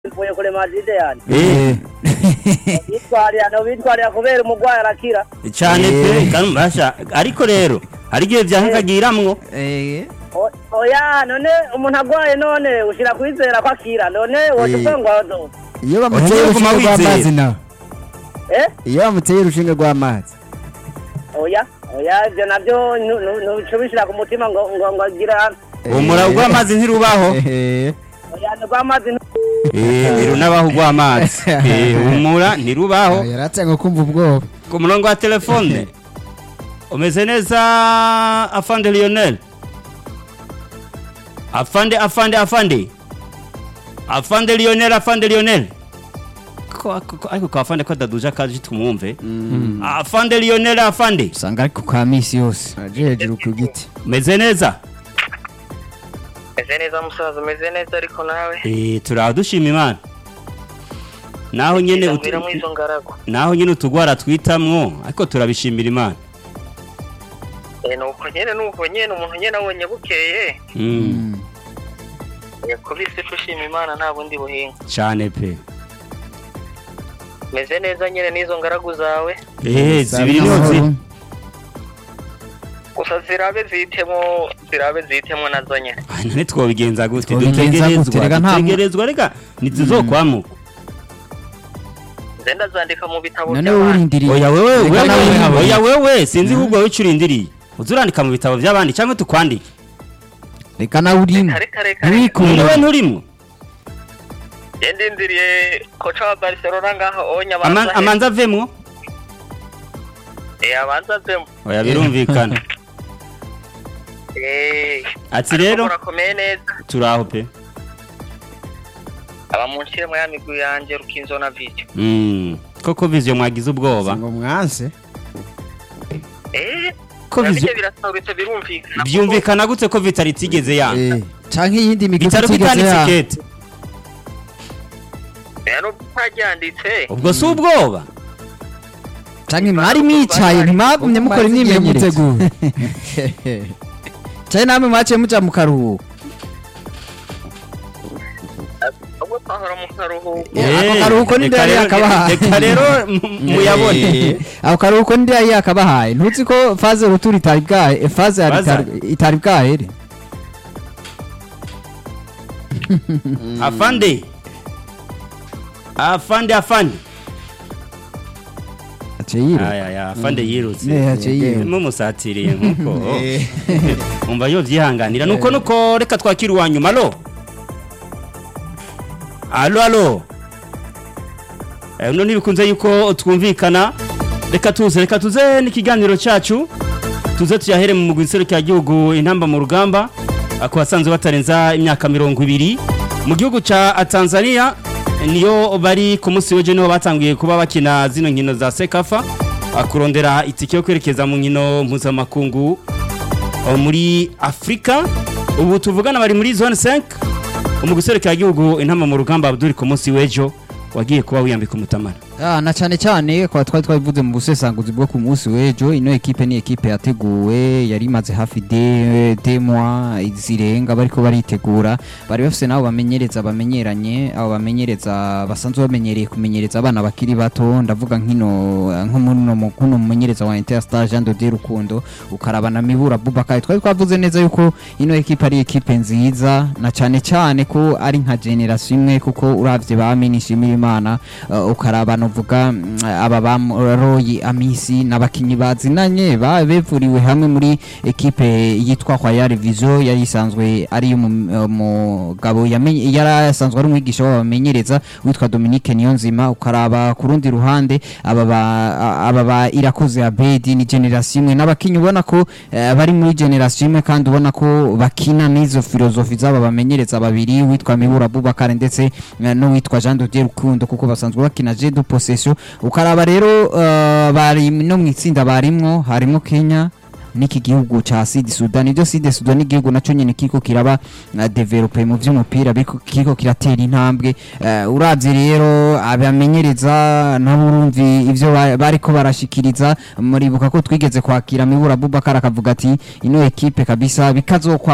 mvuye kure madide yani Eh, bitwarira no bitwarira kubera umurwayi arakira cyane pe kandi mbasha ariko rero hari igihe byahakagiramwo Eh, O- oya none umuntu agwaye none ushira kwizera ko akira none woca Eh. uvuga ngo iyo bamuteye Oya, guma urushinge rw'amazi wizera. nawe eh iyo bamuteye urushinge rw'amazi oya oya ibyo nabyo ntuca ubishyira ku mutima ngo ngo ngo agira umura rw'amazi ntirubaho Eh, oya rw'amazi Eh, ntirunabaho rw'amazi Eh, umura ntirubaho yaratse ngo kumva ubwoba ku murongo wa telefone umeze neza afande lionel afande afande afande afande lionel afande lionel Ko- ko- ko- ariko kwa afande ko adaduje akaje tumwumve afande lionel afande usanga ariko ka misi yose aje hejuru ku giti umeze neza meze neza musaza umeze neza ariko nawe Eh, turaho dushima imana naho nyene utu- mbwira muri izo ngaragu naho nyene utugwara twitamwo ariko turabishimira imana Eh, nuko nyene nuko nyene umuntu nyene abonye bukeye Mm, Eh, kubise ushima imana nta bundi buhinga cane pe meze neza nyene n'izo ngaragu zawe Eh, zibiri niho ziri gusa zirabe zitemo zirabe zitemo nazo nyene Ah, none twobigenza gute Twobigenza gute? dutegerezwa Reka nta mu- dutegerezwa reka ntituzokwamuka nze ndazandika mu bitabo none by'abandi urindiriye oya wewe Reka nawe wewe wihabone. oya wewe sinzi ahubwo wowe icyo urindiriye uzurandika mu bitabo by'abandi cyangwa tukwandike reka nawe urimo reka reka reka ntiwikure wowe nturimwo Nge ndindiriye koca wa barcelona ngaho onya Ama- abanza he- amanza avemwo Eh, abanza avemo oya birumvikana Eh, ati ariko rero murakomeye neza turaho pe aba munshiremo ya migwi yanje rukinzo na video Mm, koko viziyo mwagize ubwoba ngo mwanse Eh, ko nabyo viziyo birasobanutse birumvikana byumvikana gute ko vitari itigeze yanga Eh, canke iyindi migwi bitaro itigeze bitanditse ya kete rero utaryanditse ubwo si ubwoba canke mwari mwicaye ntimwagumye mukora imyimenyerezo canke namwe mwaciye muja mu karuhuko ubwo twahora mu karuhuko Eh, ako Eh, karuhuko ni reka ndari rero- yakabahaye. reka rero mu- muyabone ako karuhuko ndi yari yakabahaye ntuzi ko faze ruturi itari bwahe faze yari Baza. itari- itari bwahere afande afande afande aciye yiruka aya aya afande yirutse Ne, yaciye yiruka. mumusatiriye nkuko umva yo vyihanganira nuko nuko reka twakira uwa nyuma alo alo alo Eh, uno ntibikunze yuko twumvikana reka tuze reka tuze n'ikiganiro cyacu tuze tuyahere mu mugwi nserukiragihugu intamba mu rugamba ah, ku basanzwe batarenza imyaka mirongo ibiri mu gihugu ca tanzania niyo bari ku munsi w'ejo niho batanguye kuba bakina zino nkino za sekafa ah, kurondera itike yo kwerekeza mu nkino mpuzamakungu ah, muri afurika ubu tuvugana bari muri zone 5 umugwi nserukiragihugu intamba mu rugamba abduri ku munsi w'ejo wagiye kuba wiyambika umutamara Ah, na cyane cyane kwa twari twabivuze mu busesanguzi bwo ku munsi w'ejo ino ekipe ni ekipe yateguwe yari imaze hafi de de mois zirenga bariko baritegura bari bafise nabo bamenyereza bamenyeranye abo bamenyereza basanzwe bamenyereye kumenyereza abana bakiri bato ndavuga nkino nko muno mu- kuno mumenyereza wa Interstar Jean de Dieu Rukundo ukaraba na Mibura Bubakari twari twavuze neza yuko ino ekipe ari ekipe nziza na cyane cyane ko ari nka generation imwe kuko uravye ba Minishimira Imana uh, ukaraba novuga mm, aba ba Roy Amisi n'abakinyi bazinanye ba- bevuriwe hamwe muri ekipe yitwa Royal Vision yari isanzwe ari umugabo yari asanzwe ari umwigisha w'abamenyereza witwa Dominique Niyonzima ukaraba ku rundi ruhande aba ba aba ba irakoze Abedi ni generation imwe n'abakinyi ubona ko eh, bari muri generation imwe kandi ubona ko bakina n'izo filozofi z'aba bamenyereza babiri witwa Mibura Bubakare ndetse eh, n'uwitwa Jean de Dieu Rukundo kuko basanzwe bakina jeu de possession ukaraba rero eh, bari no mu itsinda barimwo harimo Kenya n'iki gihugu ca Sud Sudan ibyo Sud Sudan ni igihugu naco nyene kiko kiraba uh, develope mu vy'umupira biriko- kiko kiratera intambwe uh, uravye rero abamenyereza nabo urumvi ivyo ba- bariko barashikiriza muribuka ko twigeze kwakira Mibura Bubakar akavuga ati ino ekipe kabisa bikazokwanka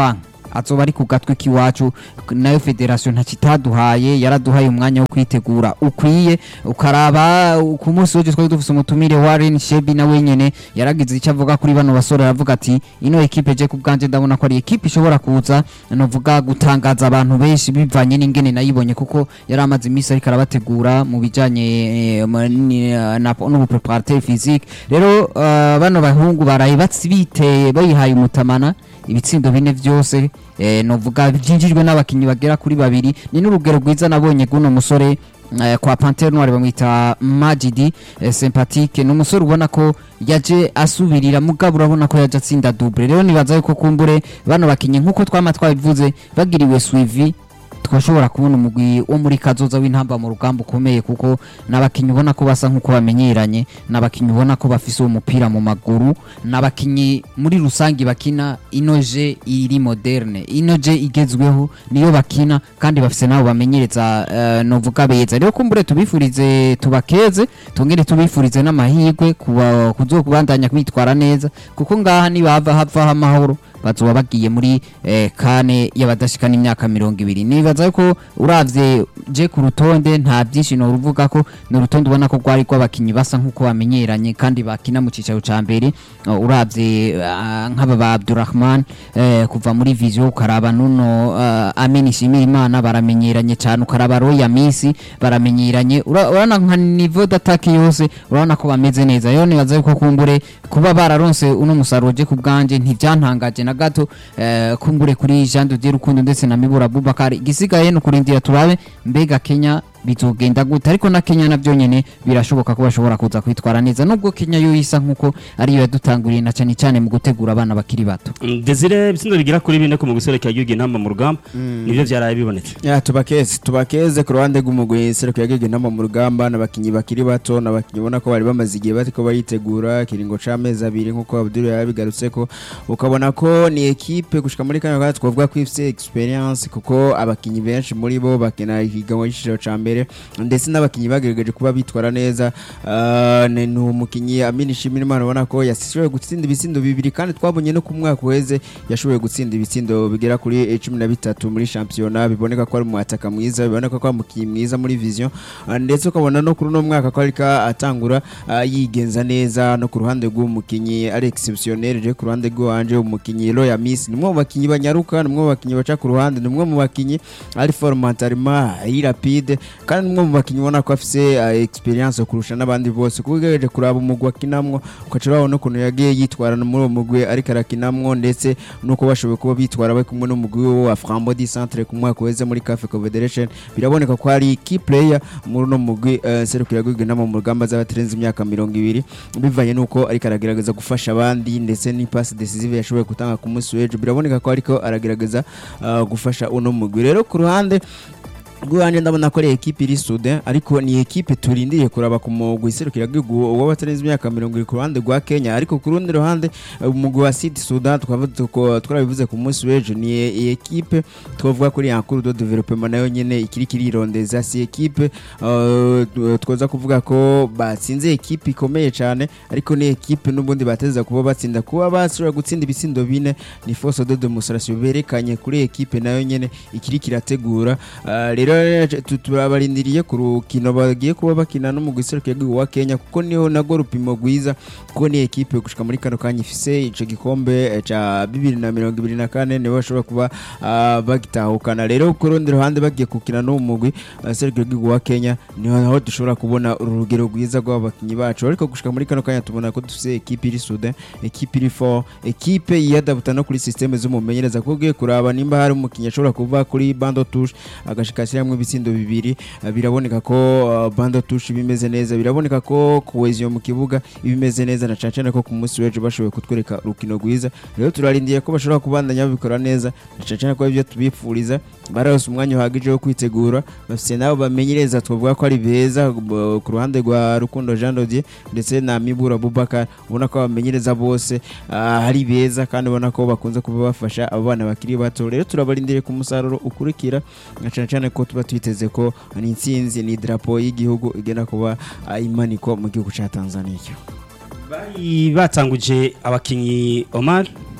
azoba ari ku gatwe k'iwacu nayo federasiyo ntakitaduhaye yaraduhaye umwanya wo kwitegura ukwiye ukaraba ku munsi w'ejo twari dufise umutumire wa Ren Shebi na wenyene yaragize icyo avuga kuri bano basore aravuga ati ino ekipe je ku bwanje ndabona ko ari ekipe ishobora kuza novuga gutangaza abantu benshi bivanye n'ingene nayibonye kuko yari amaze iminsi ariko arabategura mu bijanye eh, mu- ni- na n'ubupreparateur physique rero eh, bano bahungu baraye batsi biteye bayihaye umutamana ibitsindo bine byose eh, novuga byinjijwe n'abakinnyi bagera kuri babiri ni n'urugero rwiza nabonye guno musore eh, kwa Panthère Noire bamwita Majidi eh, sympathique ni umusore ubona ko yaje asubirira mugabo urabona ko yaje atsinda double rero nibaza yuko kumbure bano bakinnyi nk'uko twama twabivuze bagiriwe suivi twashobora kubona umugwi wo muri kazoza w'intamba mu rugamba ukomeye kuko n'abakinnyi ubona ko basa nk'uko bamenyeranye n'abakinnyi ubona ko bafise uwo mupira mu maguru n'abakinnyi muri rusange bakina inoje iri moderne inoje igezweho niyo bakina kandi bafise nabo bamenyereza uh, novuga beza rero kumbure tubifurize tubakeze tongere tubifurize n'amahirwe kuba kuzokubandanya kwitwara neza kuko ngaha nibava havaho amahoro bazoba bagiye muri eh, kane y'abadashikana imyaka mirongo ibiri nibaza yuko uravye je ku rutonde nta byinshi noruvuga ko ni urutonde ubona ko rwari rw'abakinnyi basa nk'uko bamenyeranye kandi bakina mu cicaro ca mbere uh, uravye uh, nk'aba ba Abdurrahman eh, kuva muri vision ukaraba nuno uh, Amin Shimirimana baramenyeranye cyane ukaraba Roya Misi baramenyeranye Ura- urabona nka niveau d'attaque yose urabona ko bameze neza rero nibaza yuko kumbure kuba bararonse uno musaruro je ku bwanje ntivyantangaje na gato eh, kumbure kuri Jean de Dieu Rukundo ndetse na Mibura Abubakar igisigaye no kurindira turabe mbega Kenya bizogenda gute ariko na Kenya navyo nyene birashoboka ko bashobora kuza kwitwara neza nubwo Kenya yo isa nkuko ariyo yadutanguriye na cyane cyane mu gutegura abana bakiri bato Mm, Desire ibitsindo bigera kuri bine ku mugwi userukiye igihugu intamba mu rugamba nivyo vyaraye bibonetse Ya tubakeze tubakeze ku ruhande rw'umugwi seruko yagege inama mu rugamba n'abakinyi bakiri bato n'abakinyi ubona ko bari bamaze igihe bariko baritegura kiringo c'amezi abiri nk'uko Abdul yabigarutseko ukabona ko ni ekipe gushika muri kano kanya twavuga ko ifise experience kuko abakinyi benshi muri bo bakina ihiganwa y'iciciro ca mbere ndetse n'abakinyi bagerageje kuba bitwara neza Ah, ni ni umukinyi Amin Shimirimana ubona ko yashoboye gutsinda ibitsindo bibiri kandi twabonye no ku mwaka uheze yashoboye gutsinda ibitsindo bigera kuri eh, cumi na bitatu muri shampiyona biboneka ko ari umwataka mwiza biboneka ko ari umukinnyi mwiza muri vision Ah, ndetse ukabona no kuri uno mwaka ko ariko atangura ah, yigenza neza no ku ruhande rw'umukinnyi ari exceptionnel je ku ruhande rw'iwanje umukinnyi Roya Miss ni umwe mu bakinnyi banyaruka ni umwe mu bakinnyi baca ku ruhande ni umwe mu bakinnyi ari formatarima ari rapide kandi ni umwe mu bakinnyi ubona ko afise ah, experience kurusha n'abandi bose kuko ugerageje kuraba umugwi akinamwo ugaca urabona ukuntu yagiye yitwara muri uwo mugwi ariko arakinamwo ndetse nuko bashoboye kuba bitwara bari kumwe n'umugwi wa Frambo di Centre ku mwaka uheze muri CAF Confederation biraboneka ko ari key player muri uno mugwi uh, serukira gwigwe nama mu rugamba z'abatarenze imyaka mirongo ibiri bivanye nuko ariko aragerageza gufasha abandi ndetse ni pass decisive yashoboye gutanga ku munsi w'ejo biraboneka ko ariko aragerageza uh, gufasha uno mugwi rero ku ruhande rw'iwanjye ndabona ko ari ekipe iri sude ariko ni ekipe turindiriye kuraba ku mugwi iserukira gihugu w'abatarenze imyaka mirongo irindwi ku ruhande rwa kenya ariko ku rundi ruhande eh, umugwi wa sud sudan tukaba tuko- twarabivuze ku munsi w'ejo ni e- iyi ekipe twavuga kuri yankuru do developement nayo nyene ikiri kirirondeza si ekipe eh, tu- twoza kuvuga ko batsinze ekipe ikomeye cyane ariko ni ekipe n'ubundi bateza kuba batsinda kuba bashobora gutsinda ibitsindo bine ni force de demonstration berekanye kuri ekipe nayo nyene ikiri kirategura Ah, rero tu- turabarindiriye ku rukino bagiye kuba bakina no mu giserukiro gihugu wa Kenya kuko niho nago rupimo rwiza kuko ni ekipe gushika muri kano kanya ifise ico gikombe eh, ca bibiri na mirongo ibiri na kane nibo bashobora kuba ah, bagitahukana rero ku rundi ruhande bagiye kukina n'uwo mugwi ah, serukiro gihugu wa Kenya niho naho dushobora kubona urugero rwiza rw'abakinyi bacu ariko gushika muri kano kanya tubona ko dufise ekipe iri sude ekipe iri fort ekipe yiyadabuta no kuri systeme z'umumenyereza kuko ugiye kuraba nimba hari umukinnyi ashobora kuva kuri bando touche agashika ashyiramo ibitsindo bibiri ah, biraboneka ko ah, bando touche bimeze neza biraboneka ko cohesion mu kibuga ibimeze neza na cane cane ko ku munsi w'ejo bashoboye kutwereka urukino rwiza rero turarindiye ko bashobora kubandanya babikora neza na cane cane ko ibyo tubifuriza barose umwanya uhagije wo kwitegura bafise nabo bamenyereza twavuga ko ari beza b- ku ruhande rwa Rukundo Jean Dodier ndetse na Mibura Abubakar ubona ko abamenyereza bose ah, ari beza kandi ubona ko bakunze kuba bafasha abo bana bakiri bato rero turabarindiriye ku musaruro ukurikira na cane cane ko tuba twiteze ko ni intsinzi ni drapo y'igihugu igenda kuba ah, imanikwa mu gihugu ca Tanzania bari batanguje abakinyi Omar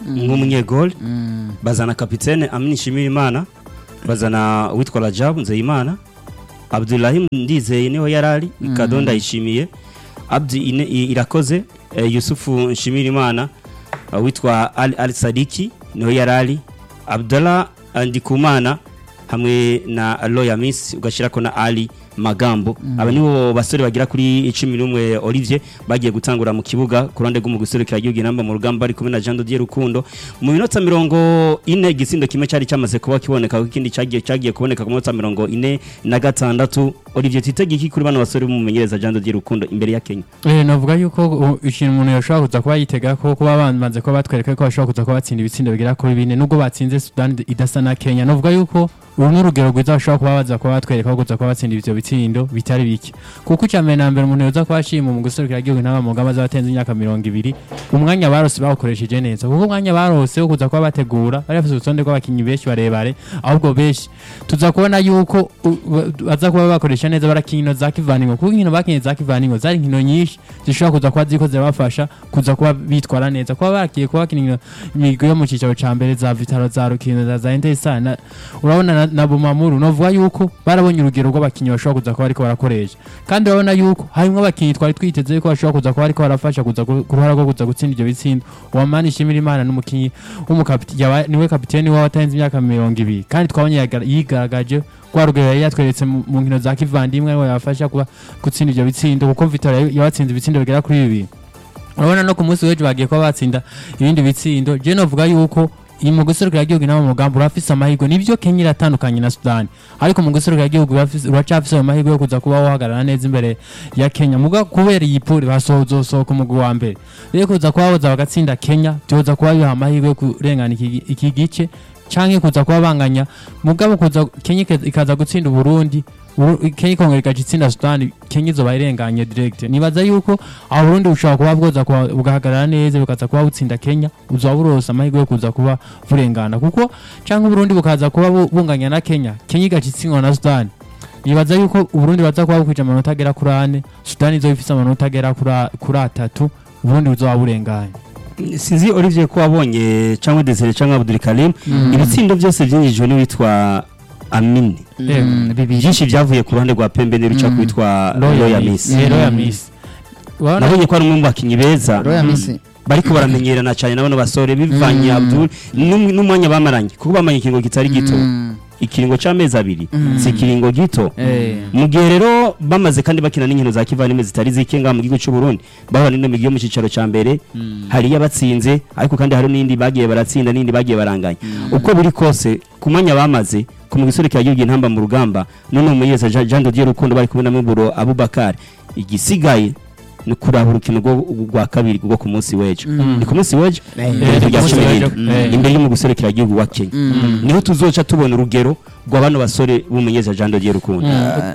nk'umunyegoli Mm. bazana kapitene Amin Shimirimana bazana uwitwa Rajab Nzeyimana Abdulrahim Ndizeye niho yarari Kado Ndayishimiye Abdi Ine- I- Irakoze eh, Yusufu Nshimirimana uh, witwa Ali, Ali Sadiki niho yarari Abdallah Ndikumana hamwe na Loya Miss ugashirako na Ali Magambo aba nibo basore bagira kuri 11 Olivier bagiye gutangura mu kibuga ku ruhande rw'umugwi userukira igihugu inamba mu rugamba ari kumwe na Jean Dodier Rukundo mu minota mirongo ine igisindo kimwe cyari cyamaze kuba kiboneka kuko ikindi cyagiye cyagiye kuboneka ku minota mirongo ine na gatandatu Olivier twitege iki kuri bano basore b'umumenyereza Jean Dodier Rukundo imbere ya Kenya Eh navuga yuko uh, ikintu umuntu yashobora kuza kuba yitega ko kuba bamaze kuba batwereka ko bashobora kuza kuba batsinda ibitsindo bigera kuri bine nubwo batsinze Sudan idasa na Kenya navuga yuko uru ni urugero rwiza bashobora kuba baza kuba batwereka ko kuza kuba batsinda ivyo bitsindo bitari bike kuko icya mbere na mbere umuntu yoza kuba ashima mu guserukira igihugu n'aba mu ngamba z'abatenze imyaka mirongo ibiri umwanya barose bawukoresheje neza kuko umwanya barose wo kuza kuba bategura bari bafite urutonde rw'abakinnyi benshi barebare ahubwo benshi tuza kubona yuko u- ba- baza kuba bakoresha neza barakina inkino za kivaningo kuko inkino bakinye za kivaningo zari inkino nyinshi zishobora kuza kuba ziko zirabafasha kuza kuba bitwara neza kuba barakiye kuba bakina inkino imigwi yo mu cyicaro ca mbere za vitaro za rukino za za intesa na- urabona na, na bumamuru novuga yuko barabonye urugero rw'abakinnyi bashobora kuza kuba ariko barakoresha kandi urabona yuko harimo abakinnyi twari twiteze yuko bashobora kuza kuba ariko barafasha kuza ku ku ruhara rwo kuza gutsinda ibyo bitsindo uwamani ishimira imana n'umukinnyi w'umukapiteni yaba- niwe kapiteni w'abatarenze imyaka mirongo ibiri kandi twabonye yaga- yigaragaje rwa rugero yari yatweretse mu mu nkino za kivandimwe ariwe yabafasha kuba gutsinda ibyo bitsindo kuko vitaro yabi- yabatsinze ibitsindo bigera kuri bibiri urabona no ku munsi w'ejo bagiye kuba batsinda ibindi bitsindo je novuga yuko iyi mu guserukira igihugu inama mu mugambi urafise amahirwe nibyo kenya iratandukanye na sudani ariko mu guserukira igihugu urafise- uracafise ayo mahirwe yo kuza kuba wahagarara neza imbere ya kenya muga kubera iyi puri basohozosohoka umugwi wa mbere rero kuza kuba boza bagatsinda kenya byoza kuba biha amahirwe yo kurengana iki iki gice canke kuza kuba banganya mugabo kuza kenya ikaza- ikaza gutsinda uburundi Uru- kenya ikongera igaca itsinda sudani kenya izoba irenganye direct nibaza yuko aho burundi bushobora kuba bwoza kuba bugahagarara neza bukaza kuba butsinda kenya buzoba burose amahirwe yo kuza kuba burengana kuko cyangwa uburundi bukaza kuba bu- bunganya na kenya kenya igaca itsindwa na sudani nibaza yuko uburundi baza kuba bukwije amanota agera kuri ane sudani izoba ifise amanota agera kuri a- kuri atatu uburundi buzoba burenganye sinzi Olivier ko wabonye cyangwa Desire cyangwa Abdul Karim ibitsindo byose byinjijwe n'uwitwa Amini Mm, bibiri byinshi byavuye ku ruhande rwa Pembe n'ubica Mm. kwitwa Royal Miss Eh, Royal Miss Urabona- nabonye ko ari umwe mu bakinnyi beza roya misi bariko baramenyerana cyane na bano basore bivanye Mm. Abdul n'um- n'umwanya bamaranye kuko bamanye ikiringo kitari gito Mm, ikiringo c'amezi abiri Mm. si ikiringo gito eh, mu gihe rero bamaze kandi bakina n'inkino za kivandimwe zitari zike ngaha mu gihugu cy'u Burundi bahura n'ino migi yo mu cyicaro ca mbere hari yabatsinze ariko kandi hari n'indi bagiye baratsinda n'indi bagiye baranganya uko biri kose ku mwanya bamaze ku mugwi userukira igihugu intamba mu rugamba none umumenyereza Jean Jean Dodier Rukundo bari kumwe na Miburo Abubakar igisigaye ni kuraba urukino rwo rwa kabiri rwo ku munsi w'ejo ni ku munsi w'ejo Eh, Iherezo rya ku munsi cumi w'ejo. n'indwi. Eh. imbere y'umugwi userukira igihugu wa Kenya mm. niho tuzoca tubona urugero rwa bano basore b'umumenyereza Jean Dodier Rukundo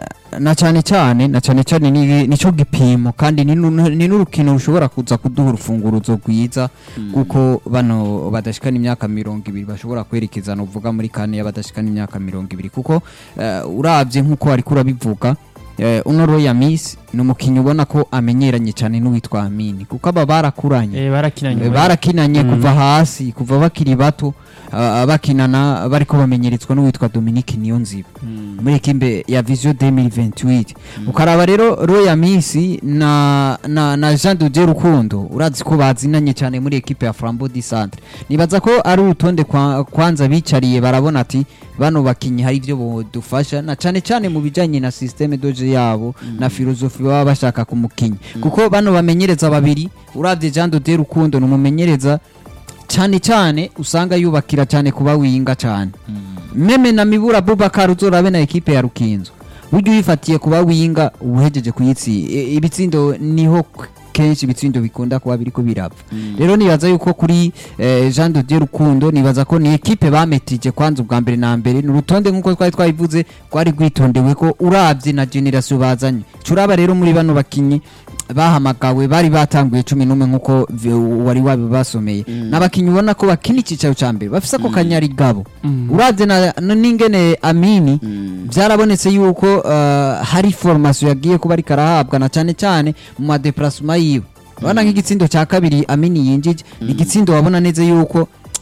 na cyane cyane na cyane cyane ni nicyo gipimo kandi ni nu- ni n'urukino rushobora kuza kuduha urufunguruzo rwiza kuko bano badashikana imyaka mirongo ibiri bashobora kwerekeza uvuga muri kane y'abadashikana imyaka mirongo ibiri kuko eh, urabye nk'uko wari kurabivuga eh, uno roya misi ni umukinnyi ubona ko amenyeranye cyane n'uwitwa amini kuko aba barakuranye Eh, barakinanye Eh, barakinanye kuva hasi kuva bakiri bato ah, bakinana bariko bamenyeretswa n'uwitwa Dominique Niyonziba muri ekipe ya Vision 2028 ukaraba rero Roya Misi na na, na Jean de Dieu Rukundo urazi ko bazinanye cyane muri ekipe ya Flambeau du Centre nibaza ko ari urutonde kwa, kwanza bicariye barabona ati bano bakinyi hari ibyo bodufasha na cyane cyane mu bijanye na systeme doje yabo na filozofi baba bashaka ku mukinyi kuko bano bamenyereza babiri uravye Jean de Dieu Rukundo ni umumenyereza cyane cyane usanga yubakira cyane kuba winga cyane meme na mibura Bubakar uzorabe na ekipe ya Rukinzo buryo uyifatiye kuba winga uhejeje kuyitsi i- ibitsindo niho k- kenshi ibitsindo bikunda kuba biriko birapfa rero nibaza yuko kuri eh, Jean de Dieu Rukundo nibaza ko ni ekipe bametije kwanza ubwa mbere na mbere ni urutonde nk'uko twari twabivuze rwari rwitondewe ko urabye na generation bazanye curaba rero muri bano bakinyi bahamagawe bari batanguye cumi n'umwe nk'uko vi- wari wabibasomeye n'abakinnyi ubona ko bakina icyicaro cya mbere bafise ako kanyarigabo urabye na- na- n'ingene amini byarabonetse yuko uh, hari formation yagiye kuba ariko arahabwa na cyane cyane mu madeparasema yiwe urabona nk'igitsindo cya kabiri amini yinjije ni igitsindo wabona neza yuko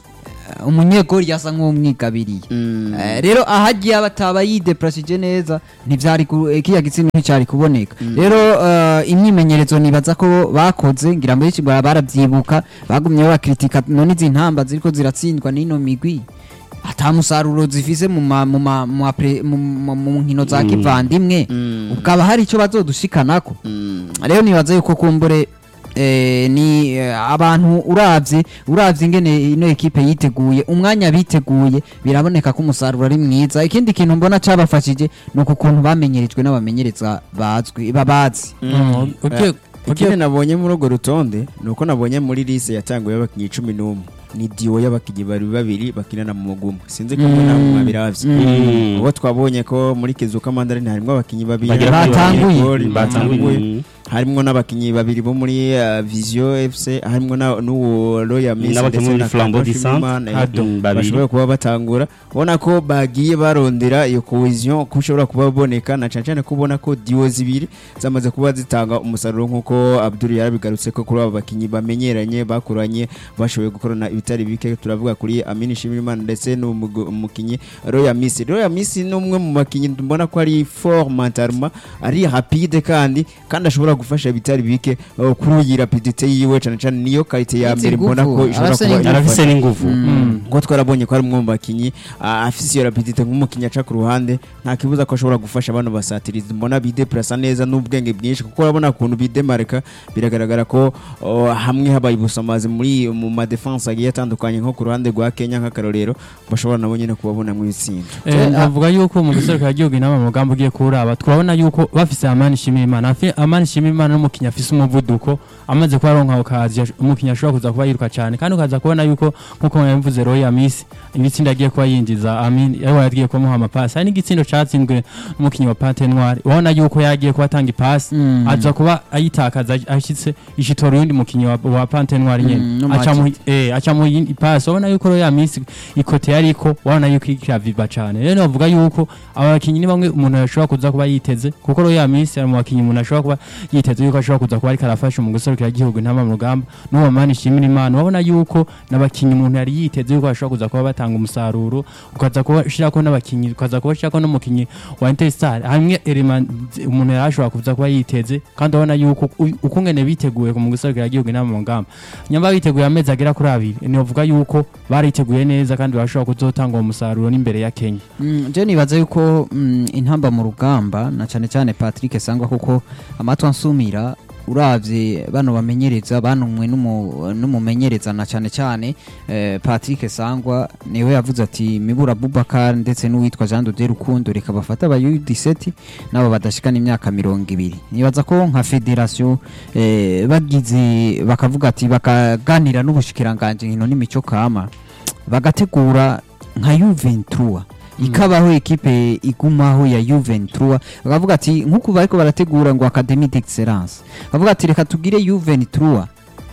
eh, umunyegori yasa nk'umwigabiriye Eh, rero ahagiye aba ataba yideprasije neza ntivyari ku- eh, kiriya gitsina nticyari kuboneka rero eh, imyimenyerezo nibaza ko bakoze ngira ngo benshi bara- baravyibuka bagumye bakritika none izi ntamba ziriko ziratsindwa n'ino migwi ata musaruro zifise mu ma- mu ma- mu apre- mu- mu- mu nkino za kivandimwe ukaba hari icyo bazodushikanako rero nibaza yuko kumbure eh, ni eh, abantu uravye uravye ingene ino ekipe yiteguye umwanya biteguye biraboneka ko umusaruro ari mwiza ikindi kintu mbona cabafashije ni uku kuntu bamenyerejwe n'abamenyereza bazwi babazi Mm, ugiye- ikindi ugiye- nabonye muri urwo rutonde ni uko nabonye muri lise yatanguye y'abakinnyi cumi n'umwe ni diwo y'abakinnyi bari babiri bakinana mu muguma sinzi ko mwe namwe mwabiravye Mm. ubwo twabonye ko muri kizuka mandarine harimwo abakinnyi babiri Bagera harimwo Batanguye. Goli, batanguye batanguye harimwo n'abakinnyi babiri bo muri uh, Visio FC harimwo na- n'uwo Royal Miss N'abakinnyi ndetse muri na Flambeau Kado du Centre. Shimimana, eh, Ado, babiri. bashoboye kuba batangura ubona ko bagiye barondera iyo cohesion ko ushobora kuba baboneka na cyane cyane ko ubona ko diwo zibiri zamaze kuba zitanga umusaruro nk'uko Abdul yarabigarutse ko kuri abo bakinnyi bamenyeranye bakuranye bashoboye gukorana ibitari bike turavuga kuri Amini Shimimana ndetse n'umukinnyi Royal Miss Royal Miss ni umwe mu bakinnyi mbona ko ari fort mentalement ari rapide kandi kandi ashobora gufasha ibitari bike uh, kuri iyi rapidité yiwe cyane cyane niyo karite ya Izi mbere mbona nguvu, ko ishobora arafise kuba n'inguvu. arafise n'inguvu ngo twarabonye ko ari umwe mu bakinnyi ah, afise iyo rapidite nk'umukinnyi aca ku ruhande nta kibuza ko ashobora gufasha bano basatirizi mbona bideprasa neza n'ubwenge bwinshi kuko urabona ukuntu bidemarika biragaragara ko oh, hamwe habaye ubusamazi muri mu madefense agiye atandukanye nko ku ruhande rwa Kenya nk'akarorero bashobora nabo nyine kubabona mu itsinda Eh, ndavuga yuko mu giserukira igihugu inama mu mugambi ugiye kuraba twabona yuko bafise amani shimira imana Afi- amani shimira imana n'umukinnyi afise umuvuduko amaze kuba aronka ukazi umukinnyi ashobora kuza kuba yiruka cyane kandi ukaza kubona yuko nk'uko yabivuze Royal Miss ibitsinda agiye kuba yinjiza amin yari yagiye kumuha amapasi hari n'igitsindo catsinzwe n'umukinnyi wa Pante Noir ubona yuko yagiye kuba atanga ipasi Mm. aza kuba ayitakaza ashitse ishitora uyundi mukinnyi wa, wa Pante Noir nyene Mm, no aca mu Majid. eh aca mu yindi pass ubona yuko Royal Miss ikote yariko ubona yuko ikiraviva cyane rero navuga yuko abakinnyi ni bamwe umuntu yashobora kuza kuba yiteze kuko Royal Miss ari mu bakinnyi umuntu ashobora kuba yiteze yuko ashobora kuza kuba ariko arafasha mu guserukira igihugu intama mu rugamba n'uwo mani shimira imana ubona yuko n'abakinnyi umuntu yari yiteze yuko bashobora kuza kuba batanga umusaruro ukaza kuba ushirako n'abakinnyi ukaza kuba ushirako n'umukinnyi wa Interstar hamwe element umuntu yari ashobora kuza kuba yiteze kandi ubona yuko u- uko ngene biteguye mu guserukira igihugu intama mu rugamba nyamba biteguye amezi agera kuri abiri nivuga yuko bariteguye neza kandi bashobora kuzotanga uwo musaruro n'imbere ya Kenya Mm, je nibaza yuko mm, intamba mu rugamba na cyane cyane Patrick Sangwa kuko amatwa nsumira uravye bano bamenyereza banumwe n'umu- n'umumenyereza na cyane cyane eh, Patrick Sangwa niwe yavuze ati Mibura Bubakar ndetse n'uwitwa Jean de Rukundo reka bafata aba U17 nabo badashikana imyaka mirongo ibiri nibaza ko nka federation eh, bagize bakavuga ati bakaganira n'ubushikiranganje nkino n'imico kama bagategura nka Juventus ikabaho ekipe igumaho ya Juventus bakavuga ati nk'uko bariko barategura ngo Academy d'Excellence bavuga ati reka tugire Juventus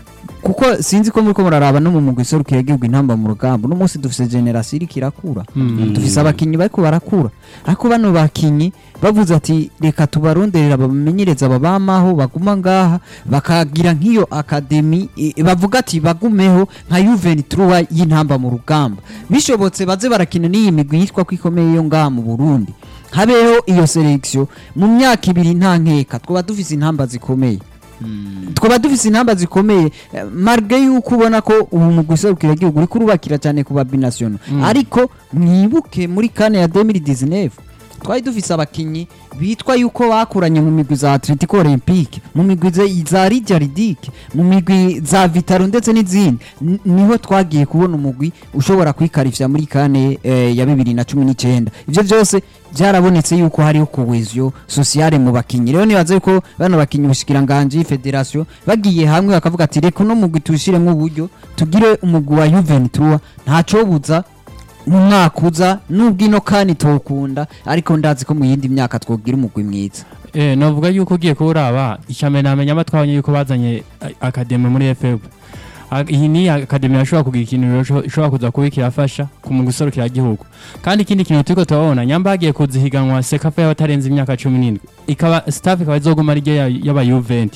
kuko sinzi ko muriko muraraba no mu mugwi serukira igihugu intamba mu rugamba uno munsi dufise generation iriko irakura dufise abakinyi bariko barakura ariko bano bakinyi bavuze ati reka tubaronderera bamenyereza babamaho baguma ngaha bakagira nk'iyo akademi i- bavuga ati bagumeho nka Juventus y'intamba mu rugamba bishobotse baze barakina n'iyi migwi yitwa ko ikomeye yo ngaha mu Burundi habeho iyo selection mu myaka ibiri nta nkeka twaba dufise intamba zikomeye twaba dufise intamba zikomeye eh, marge yuko ubona ko ubu mu guserukira igihugu uriko urubakira cyane ku babinational ariko mwibuke muri kane ya 2019 twari dufise abakinyi bitwa yuko bakuranye mu migwi za Atletico Olympique mu migwi za- za Lidia Ridic mu migwi za Vitaro ndetse n'izindi N- niho twagiye kubona umugwi ushobora kwikarifya muri kane eh, ya bibiri na cumi n'icyenda ivyo byose byarabonetse yuko hariho cohesion sociale mu bakinyi rero nibaza yuko bano bakinyi ubushikiranganje federation bagiye hamwe bakavuga ati reka no mugwi tushiremo uburyo tugire umugwi wa Juventus ntacobuza mu mwaka uza nubwo ino kani tokunda ariko ndazi ko mu yindi myaka twogira umugwi mwiza Eh, navuga yuko ugiye kuraba icyambere namenya amatwabonye yuko bazanye a- akademi muri FEB A- iyi ni akademi yashobora kugira ikintu rero ishobora kuza kuba kirafasha ku mu guserukira igihugu kandi ikindi kintu turiko turabona nyamba hagiye kuzihiganwa sekafa y'abatarenze imyaka cumi n'indwi ikaba staff ikaba izoguma ari ryo ya- y'aba Juventus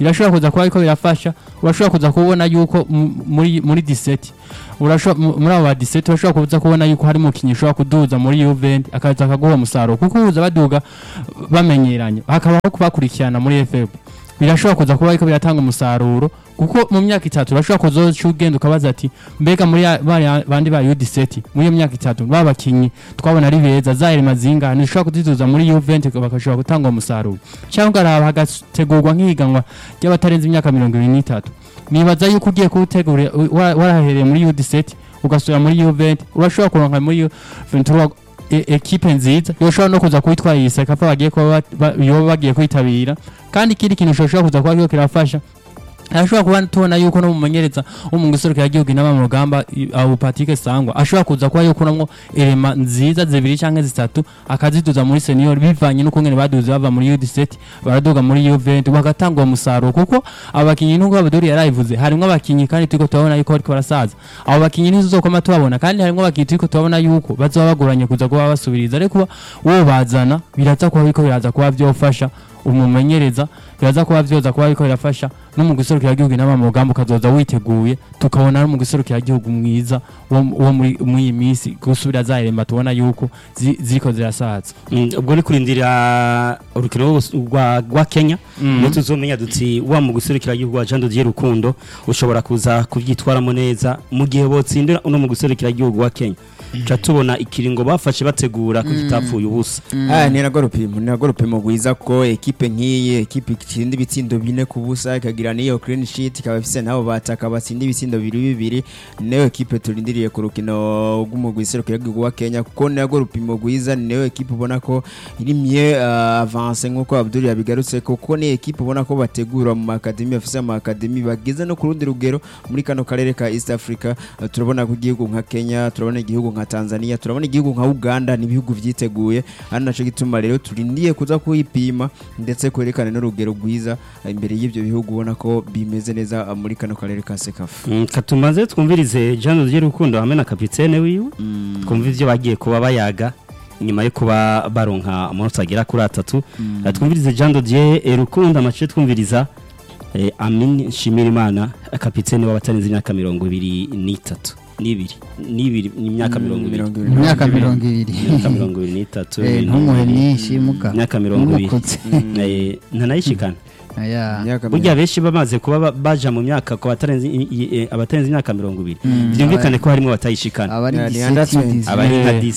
birashobora kuza kuba ariko birafasha urashobora kuza kubona yuko mu- muri muri diseti urashobora mu- muri abo ba diseti urashobora kuza kubona yuko hari umukinnyi ushobora kuduza muri Juventus akaza akaguha umusaruro kuko uza baduga bamenyeranye hakabaho kubakurikirana muri FF birashobora kuza kuba ariko biratanga umusaruro kuko mu myaka itatu urashobora kuzoca ugenda ukabaza ati mbega muri ya- bariya bandi ba U17 muri iyo myaka itatu ba bakinnyi twabona ari beza Zaire Mazinga ntishobora kuzituza muri Juventus bakashobora gutanga uwo musaruro cyangwa ukaraba hagategurwa nk'ihiganwa ry'abatarenze imyaka mirongo ibiri n'itatu nibaza yuko ugiye kuwutegura wa- warahereye muri U17 ugasubira muri Juventus urashobora kuronka muri Juventus e- ekipe nziza yoshobora no kuza kuwitwara iyi sekafa bagiye kuba ba- ba- yoba bagiye kwitabira kandi ikindi kintu gishobora kuza kuba kiriko kirafasha arashobora kuba tubona yuko no mumenyereza wo mu guserukira igihugu inama mu rugamba i- abo Patrick Sangwa ashobora kuza kuba yokuramwo elema nziza zibiri canke zitatu akaziduza muri senior bivanye n'uko ngene baduze bava muri U17 baraduga muri Juventus bagatanga uwo musaruro kuko abo bakinyi nubwo Abdul yarayivuze harimwo abakinyi kandi turiko turabona yuko bariko barasaza abo bakinyi ntizokoma tubabona kandi harimwo abakinyi turiko turabona yuko bazoba bagoranye kuza kuba basubiriza ariko uwo bazana biraza kuba biriko biraza kuba vyofasha umumenyereza biraza kuba vyoza kuba biriko birafasha no mu guserukira igihugu inama mu rugamba ukazoza witeguye tukabona no mu guserukira igihugu mwiza wo wo muri muri iyi minsi gusubira za elemba tubona yuko zi- ziriko zirasaza Mm, ubwo ni kurindira urukino rwose rwa rwa Kenya niyo tuzomenya duti wa mu guserukira igihugu wa Jean Didier Rukundo ushobora kuza kubyitwaramo neza mu gihe botsindira uno mu guserukira igihugu wa Kenya ca tubona ikiringo bafashe bategura ko kitapfuye ubusa Ah, ni nagwo rupimo ni nagwo rupimo rwiza ko ekipe nk'iyi ekipe itsinda ibitsindo bine ku busa ikagira n'iyo clean sheet ikaba ifise nabo bataka batsinda ibitsindo bibiri bibiri niyo ekipe turindiriye ku rukino rw'umugwi iserukira igihugu wa Kenya kuko ni nagwo rupimo rwiza ni niyo ekipe ubona ko iri mieux uh, avance nk'uko Abdul yabigarutse kuko ni ekipe ubona ko bategura mu makademi bafise mu makademi bageze no ku rundi rugero muri kano karere ka East Africa Uh, turabona ko igihugu nka Kenya turabona igihugu nka Tanzania turabona igihugu nka Uganda ni ibihugu vyiteguye ari naco gituma rero turindiye kuza kuyipima ndetse kwerekana n'urugero rwiza uh, imbere y'ivyo bihugu ubona ko bimeze neza uh, muri kano karere ka Sekafa Mm, katumaze twumvirize Jean Didier Rukundo hamwe na kapitene wiwe twumva ivyo bagiye kuba bayaga nyuma yo kuba baronka amanota agera kuri atatu Eh, twumvirize Jean Didier eh, Rukundo amace twumviriza eh, Amin Shimirimana kapitene w'abatarenze imyaka mirongo ibiri n'itatu n'ibiri n'ibiri n'imyaka mirongo ibiri ibiri imyaka mirongo ibiri imyaka mirongo ibiri n'itatu Eh, ibiri ntumuhe n'ibiri. myinshi muga imyaka mirongo ibiri Umukutse. Eh, ntanayishikana Aya. Imyaka burya benshi bamaze kuba ba- baja mu myaka ku batarenze i- i- eh, abatarenze imyaka mirongo ibiri byumvikane ko harimo batayishikana abari Ya, ni diseti under twenty. diseti. abari nka Eh.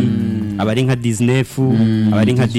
17 abari nka 19 abari nka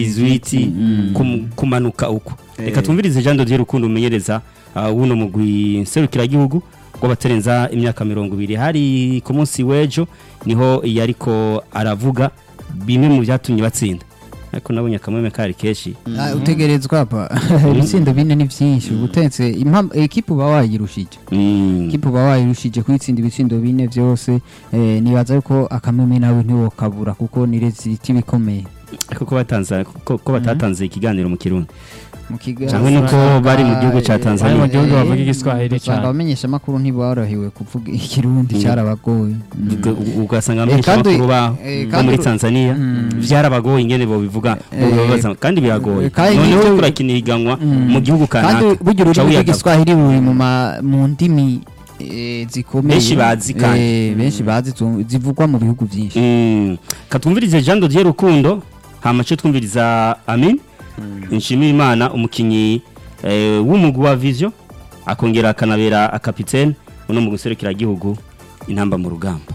18 kum- kumanuka uko reka Eh. twumvirize Jean Didier Rukundo umenyereza uh, wuno mugwi serukira gihugu batarenza imyaka mirongo ibiri hari ku munsi w'ejo niho yariko aravuga bimwe mu byatumye batsinda ariko nabonye akamweme kari kenshi Ah, utegerezwa pa ibitsindo bine ni byinshi ubutetse impamvu ekipe uba wayirushije Mm. ekipe uba wayirushije kuyitsinda ibitsindo bine byose eh, nibaza yuko akameme nawe ntiwokabura kuko ni reziti bikomeye ariko ko batanze ko ko batatanze ikiganiro mu kirundi mu kigali cyangwa nuko bari mu gihugu ca Tanzania. Bari mu gihugu bavuga igiswahili usanga cyane. abamenyesha amakuru ntiborohewe kuvuga ikirundi Mm. cyarabagoye Mm. Ubwo- u- ugasanga Eh, amenshi kandi- amakuru ba eh, bo kandi muri uru- Tanzania Mm. vyarabagoye ingene bo bivuga Eh, babaza kandi biragoye eh, kandi noneho n'ibyo- turakina ihiganwa Mm. mu gihugu kandi kanaka burya uca ururimi wiyagaba. rw'igiswahili ruri mu ma- mu ndimi eh, zikomeye Benshi bazi kandi. Eh, benshi bazi tu- zivugwa mu bihugu byinshi Mm. katwumvirize Jean Dodier Rukundo hamace twumviriza Amin nshimira Imana umukinyi eh, w'umugwi wa Vision akongera akanabera akapitene uno mu guserukira gihugu intamba mu rugamba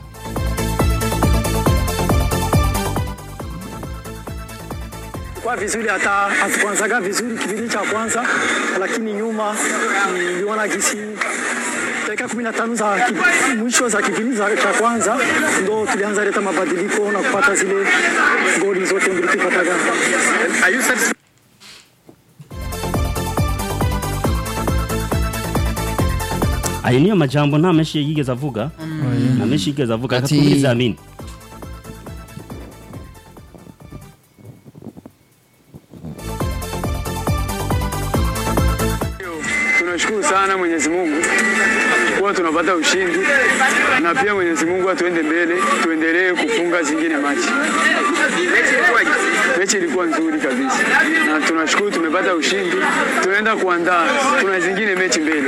kwa vizuri hata hatukuanzaga vizuri kipindi cha kwanza, lakini nyuma niliona gisi dakika kumi na tano za ki- mwisho za kipindi za- cha kwanza ndo tulianza leta mabadiliko na kupata zile goli zote mbili tupataga. ayo niyo majambo nta menshi yigeze avuga nta menshi yigeze avuga Ati- katwumviriza Amin Tunashukuru sana Mwenyezi Mungu kuwa tunapata ushindi, na pia Mwenyezi Mungu atuende mbele, tuendelee kufunga zingine machi. Mechi ilikuwa nzuri kabisa, na tunashukuru tumepata ushindi, tunaenda kuandaa, tuna zingine mechi mbele.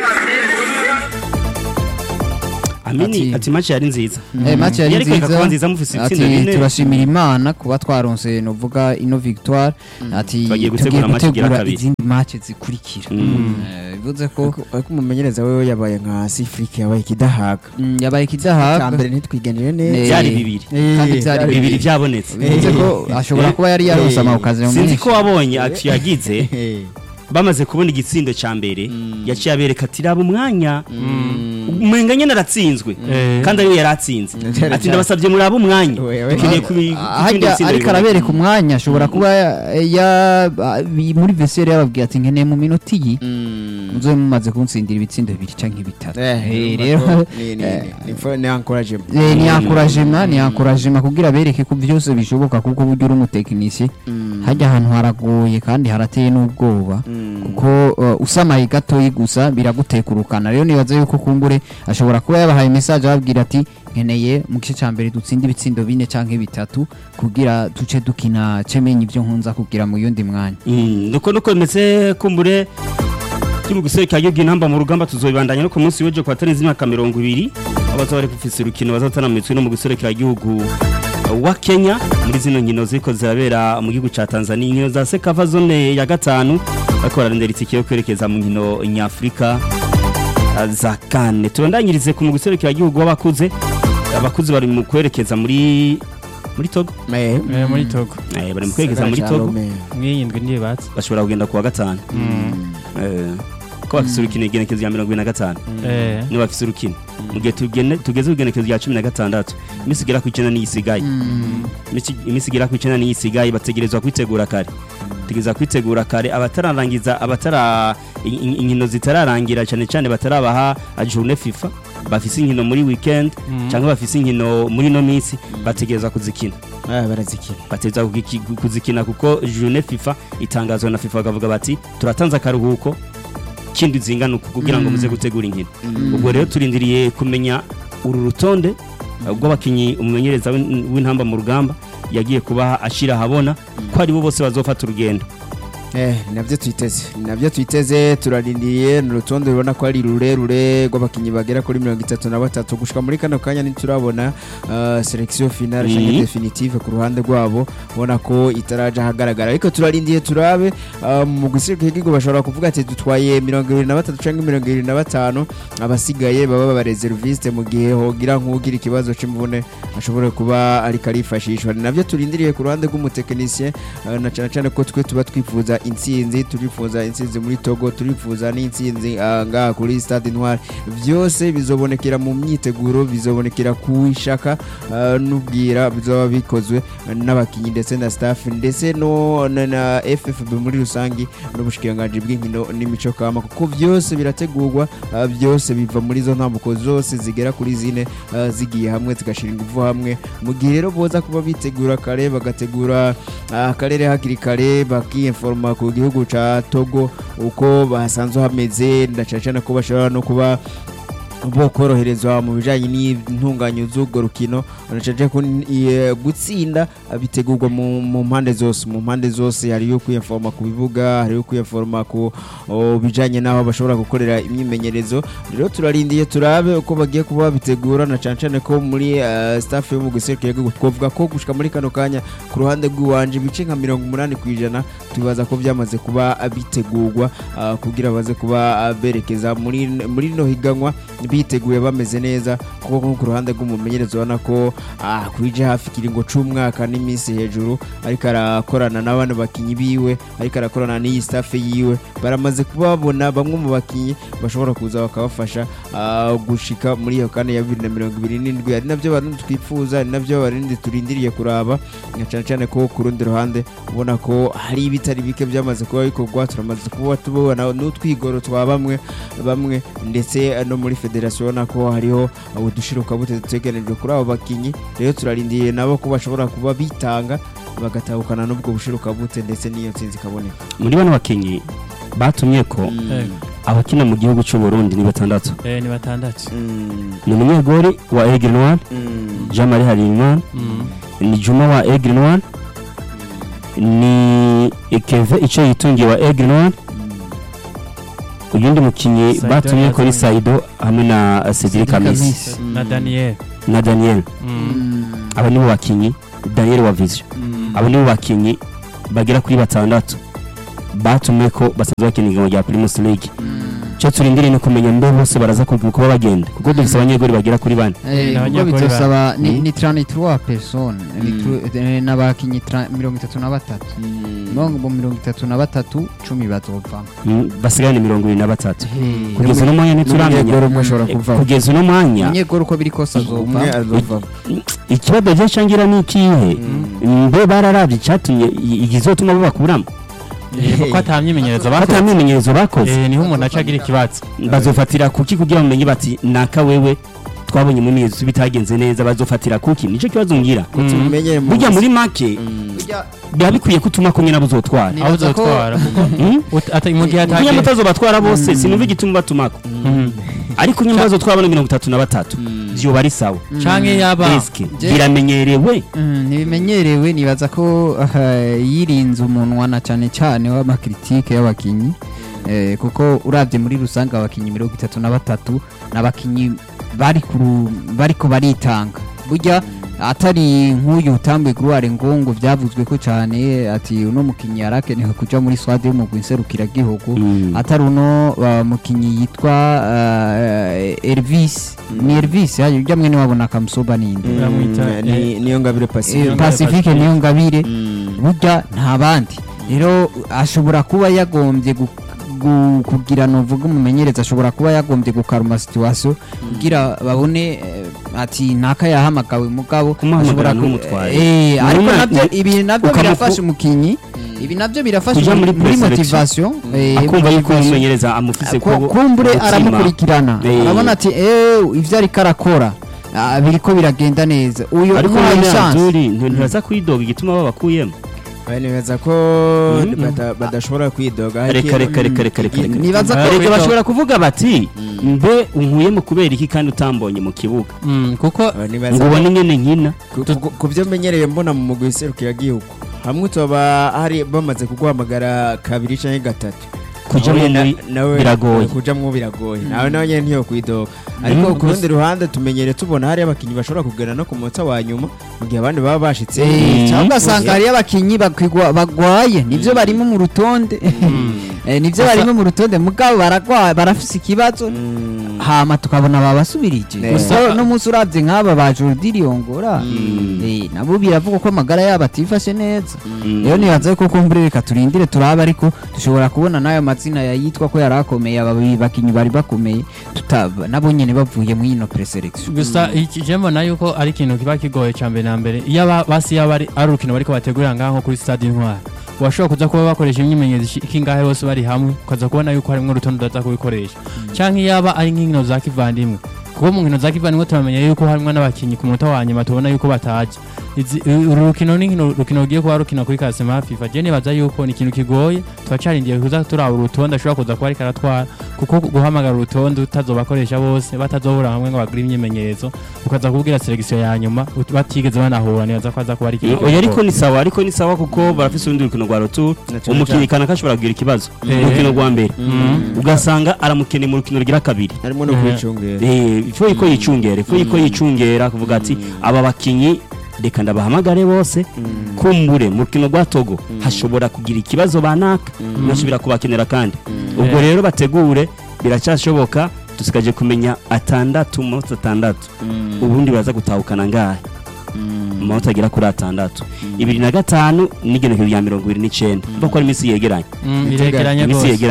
amini Ati- ati match yari nziza Eh, match yari Yariko ikaba nziza nziza mufise ati itsinda bine turashimira imana kuba twaronse novuga ino victoire ati Twagiye gutegura tugiye match igira gutegura kabiri. izindi match zikurikira Eh, bivuze ko Ariko- ariko umumenyereza wewe yabaye nka sifurike yabaye ikidahaga mm, yabaye cya ikidahabwa mbere ntitwigenere Eh, neza byari bibiri kandi byari bibiri bibiri byabonetse bivuze ko ashobora kuba yari yaronse amawukazi sinzi ko wabonye ati yagize Eh. bamaze kubona igitsindo cya mbere yaciye abereka ati raba umwanya umenga nyine aratsinzwe Eh. kandi ariwe yari atsinze Byari ati ndabasabye murabe umwanya Wewe. dukeneye kubi- gutsinda hajya ibitsindo ariko bibiri." arabereka umwanya ashobora kuba ya- ya- bi- muri vesiyeri yababwiye ati nkeneye mu minota iyi muzobe mumaze kunsindira ibitsindo bibiri cyangwa bitatu Eh, rero ni- ni- eh, ni- ni- ni encouragement. Eh, ni encouragement ni encouragement kugira bereke ko byose bishoboka kuko burya uri umutekinisiye hajya ahantu haragoye kandi harateye n'ubwoba kuko uh, usamaye gatoyi gusa biragutekurukana rero nibaza yuko kumbure ashobora kuba yabahaye message ababwira ati nkeneye mu gice cya mbere dutsinde ibitsindo bine cyangwa bitatu kugira duce dukina cemenye ibyo nkunza kugira mu yundi mwanya Mm, nuko nuko bimeze kumbure turi mu guserukira igihugu intamba mu rugamba tuzobibandanya no ku munsi w'ejo kwa tarenze imyaka mirongo ibiri aho bazaba bari gufisa urukino bazatana mu mitwe no mu guserukira igihugu wa Kenya muri zino nkino ziko zirabera mu gihugu ca Tanzania inkino za Sekava zone ya gatanu bariko bararondera itike yo kwerekeza mu nkino nyafurika ah, za kane tubandanyirize ku mu guserukira igihugu w'abakuze abakuze bari mu kwerekeza muri muri Togo Eh, Eh, muri togo eh, bari mu kwerekeza muri Gisagara ca Togo Lomé. mwiyindwi ndiye batse bashobora kugenda kuwa gatanu Eh, ko bafise urukino igenekezo rya mirongo ine na gatanu Eh, niba bafise urukino mu gihe tugene- tugeze ku igenekezo rya cumi na gatandatu iminsi igera ku icenda niyo isigaye Iminsi- iminsi igera ku icenda niyo isigaye bategerezwa kwitegura kare bategerezwa kwitegura kare abatararangiza abatara in- in- inkino zitararangira cyane cyane batarabaha journée fifa bafise inkino muri weekend cyangwa bafise inkino muri no minsi bategerezwa kuzikina Ah, barazikina bategerezwa kugiki- kuzikina kuko journée fifa itangazwa na fifa bakavuga bati turatanze akaruhuko kindi zingana uku kugira ngo muze gutegura inkino ubwo rero turindiriye kumenya uru rutonde uh, rw'abakinnyi umumenyereza w'in- w'intamba mu rugamba yagiye kubaha ashira ahabona ko ari bo bose bazofata urugendo Eh, ni nabyo twiteze ni nabyo twiteze turarindiriye ni urutonde rubona ko ari rurerure rw'abakinnyi bagera kuri mirongo itatu na batatu gushika muri kano kanya ntiturabona uh, selection finale Mhm. cyangwa definitive ku ruhande rwabo ubona ko itaraje ahagaragara ariko turarindiye turabe uh, mu gusiga igihugu bashobora kuvuga ati dutwaye mirongo irindwi na batatu cyangwa mirongo irindwi na batanu abasigaye baba bareserviste mu gihe hogira nk'ugira ikibazo c'imvune ashobora kuba ariko arifashishwa ni nabyo turindiriye ku ruhande rw'umutekinisiye uh, na cyane cyane ko twe tuba twifuza intsinzi turifuza intsinzi muri Togo turifuza n'intsinzi uh, ngaha kuri Stade Intwari byose bizobonekera mu myiteguro bizobonekera ku ishaka uh, n'ubwira bizoba bikozwe n'abakinnyi ndetse na staff ndetse no na, na FFB muri rusangi n'ubushikiranganji bw'inkino n'imico kama kuko byose birategurwa uh, byose biva muri zo ntambuko zose zigera kuri zine uh, zigiye hamwe zigashira ingufu hamwe mu gihe rero boza kuba bitegura kare bagategura uh, akarere hakiri kare bakiinforma ku gihugu ca Togo uko basanzwe hameze ndacacana ko bashobora no kuba bo koroherezwa mu bijanye n'intunganyo z'urwo rukino nacaje ko eh, gutsinda eh, bitegurwa mu mu mpande zose mu mpande zose hariyo kwiyinforma ku bibuga hariyo kwiyinforma ku oh, bijanye n'aho bashobora gukorera imyimenyerezo rero turarindiye turabe uko bagiye kuba bitegura na cane cane ko muri eh, staff yo mu guserukira igihugu twavuga ko gushika muri kano kanya ku ruhande rw'iwanje ibice nka mirongo umunani ku ijana tubaza ko byamaze kuba bitegurwa ah, kugira baze kuba ah, berekeza muri muri no higanwa biteguye bameze neza kuko nko ku ruhande rw'umumenyereza ubona ko ah, kwije hafi ikiringo c'umwaka n'iminsi hejuru ariko arakorana n'abandi bakinyi biwe ariko arakorana n'iyi staff yiwe baramaze kubabona bamwe mu bakinyi bashobora kuza bakabafasha ah, gushika muri iyo kane ya bibiri na mirongo ibiri n'indwi ari nabyo barundi twifuza ari nabyo barundi turindiriye kuraba na cyane cyane ko ku rundi ruhande ubona ko hari ibitari bike byamaze kuba bikorwa turamaze kuba tubona n'utwigoro twa bamwe bamwe ndetse no muri federasiyo ubona ko hariho udushiruka bute duteganijwe kuri abo bakinyi rero turarindiye nabo ko bashobora kuba bitanga bagatahukana n'ubwo bushiruka bute ndetse n'iyo nsinzi ikaboneka muri bano bakinnyi batumye ko eh, abakina mu gihugu cy'u Burundi ni batandatu eh ni batandatu ni umunyegori wa Aigle Noir Jean Marie Harimana Mm. ni Juma wa Aigle Noir ni Keve icyo yitungiye wa Aigle Noir uyundi mukinnyi Saido batumye kuri yazanye. Saido hamwe na Cedric Cedric Amisi Amisi. na Daniel na Daniel Mm. aba nibo bakinnyi Daniel wa Vision abo nibo bakinnyi bagera kuri batandatu batumwe ko basanzwe bakina igihugu rya Primus League cyo turindiriye no kumenya mbe bose baraza kuva kuba bagenda kuko dufite abanyegori bagera kuri bane Eh, Ni ubwo abanyakuri bitosaba ni Mm. ni 33 personnes ni tru- eh, n'abakinyi tra- mirongo itatu na batatu mirongo mirongo itatu na batatu cumi bazovamo Mm, basigarane mirongo ibiri na batatu Eh, kugeza uno mwanya ntituramenya n'umunyegoro umwe ashobora Eh, kuvamo kugeza uno mwanya umunyegoro uko biri kose umwe azova azovamo ikibazo cyo cangira ni ikihe mbe bararavye icyatumye i- igizotuma babakuramo Eh, kuko ata myimenyerezo bakoze batamwimenyerezo bakoze eh niho umuntu aca agira ikibazo bazofatira kuki kugira ngo bamenye bati naka wewe twabonye mu myimenyerezo bitagenze neza bazofatira kuki nicyo kibazo ngira tumenyere mu burya muri make biba bikwiye ko utuma ko nyine abuzotwara Ni- aho Nibaza ko- uzotwara Mm? Ut- ata- mu gihe kuko atagiye nyamutazo batwara bose sinumva igituma batumako Mm. ariko nyine bazotwara bano mirongo itatu na batatu vyoba ari sawa canke yaba eske Je- biramenyerewe Mm, ntibimenyerewe nibaza ko aha, yirinze umunwa na cyane cyane w'amakritike y'abakinyi eh, kuko urabye muri rusange abakinyi mirongo itatu na batatu n'abakinyi bari kuru- bariko baritanga burya atari nk'uyu utambuye gruware ngongo byavuzwe ko cyane ati uno mukinyi yarakenewe kuja muri swade y'umugwi nserukiragihugu Mm. atari uno uh, mukinyi yitwa uh, Elvis ni Elvis yaje ujya mwene wabona kamusoba ninde Bamwita, ni niyo ngabire Eh, pacifique Pacifique niyo ngabire Mm. burya nta bandi rero ashobora kuba yagombye gu- gu- kugira nuvuga umumenyereza ashobora kuba yagombye gukaruma situation kugira babone eh, ati ntaka yahamagawe mugabo Kumuhamagara ashobora ku- ntumutware. eh, ariko Numa- nabyo ibi nabyo ukamufu- birafasha umukinyi ibi nabyo birafasha Kuja muri muri pre-selection. motivation eh, akumva yuko motivation. umumenyereza amufise Ko- ku kumbure umutima. aramukurikirana Eh. arabona ati eh ivyo ariko arakora ah, biriko biragenda neza uyu ariko umuhaye none chance Abdul ntiraza kwidoga igituma babakuyemo bemeza ko Mm. bata- badashobora kwidoga reka reka reka reka reka reka nibaza ko Erega bashobora kuvuga bati mbe unkuyemo kubera iki kandi utambonye mu kibuga Mm, kuko Aba nibaza ngo ubone nyene nkina ku- ku- ku byo menyereye mbona mu mugwi serukiragihugu hamwe tuba hari bamaze kuguhamagara kabiri canke gatatu kujamo Nawe na- muri nawe biragoye. kujamwo biragoye nawe nawe nyene ntiyo kwidoga ariko Mm. ku rundi ruhande tumenyere tubona hari abakinyi bashobora kugana no ku munota wa nyuma mu gihe abandi baba bashitse Eh, cyangwa Mm. ugasanga hariyo abakinyi bakigwa- bagwaye nivyo barimo mu rutonde Eh, nivyo barimo mu rutonde mugabo baragwaye barafise ikibazo Mm. hama tukabona babasubirije Ne. gusa no munsi uravye nk'aba ba Jordi Riongora eh, nabo biravugwa ko amagara yabo atifashe neza rero nibaza ko kumbure reka turindire turabe ariko dushobora kubona n'ayo mazina yayitwa ko yari akomeye aba bakinyi bari bakomeye tuta- nabo nyene bavuye muri ino preselection gusa iki je mbona yuko ari ikintu kiba kigoye ca mbere na mbere iyo aba- basi yaba ari ari urukino bariko bategurira ngaho kuri stade intwari washobora kuza kuba bakoresha imyimenyerezo ikingahe bose bari hamwe ukaza kubona yuko harimwo urutonde utaza kubikoresha canke yaba ari nk'inkino za kivandimwe kuko mu nkino za kivandimwe turamenya yuko harimwo n'abakinyi ku munota wa nyuma tubona yuko bataje Izi- uru rukino ni nkino rukino rugiye kuba rukina kuri kasema fifa je nibaza yuko ni ikintu kigoye turacarindiye kuza turaba urutonde ashobora kuza kuba ariko aratwara kuko guhamagara urutonde utazobakoresha bose batazobura hamwe ngo bagire imyimenyerezo ukaza kubwira selection ya nyuma ut- batigeze banahura nibaza ko aza kuba ari ikintu oya ariko kigoye. ni sawa ariko ni sawa kuko barafise urundi rukino rwa rotour Na cyane umukinnyi kanaka ashobora kugira ikibazo mu Eh. rukino rwa mbere Mm. ugasanga aramukeneye mu rukino rugira kabiri harimo no Mhm. kwicungera Eh, ifu yuko yicungera ifu yuko yicungera kuvuga ati aba bakinyi reka ndabahamagare bose kumbure mu rukino rwa togo hashobora kugira ikibazo banaka nasubira kubakenera kandi ubwo Eh. rero bategure biracyashoboka dusigaje kumenya atandatu mu manota atandatu ubundi baraza gutahukana ngahe mu manota agera kuri atandatu ibiri na gatanu n'igenekerezo rya mirongo ibiri n'icenda mva ko ari iminsi yegeranye Mm, iregeranye iminsi rwose yegeranye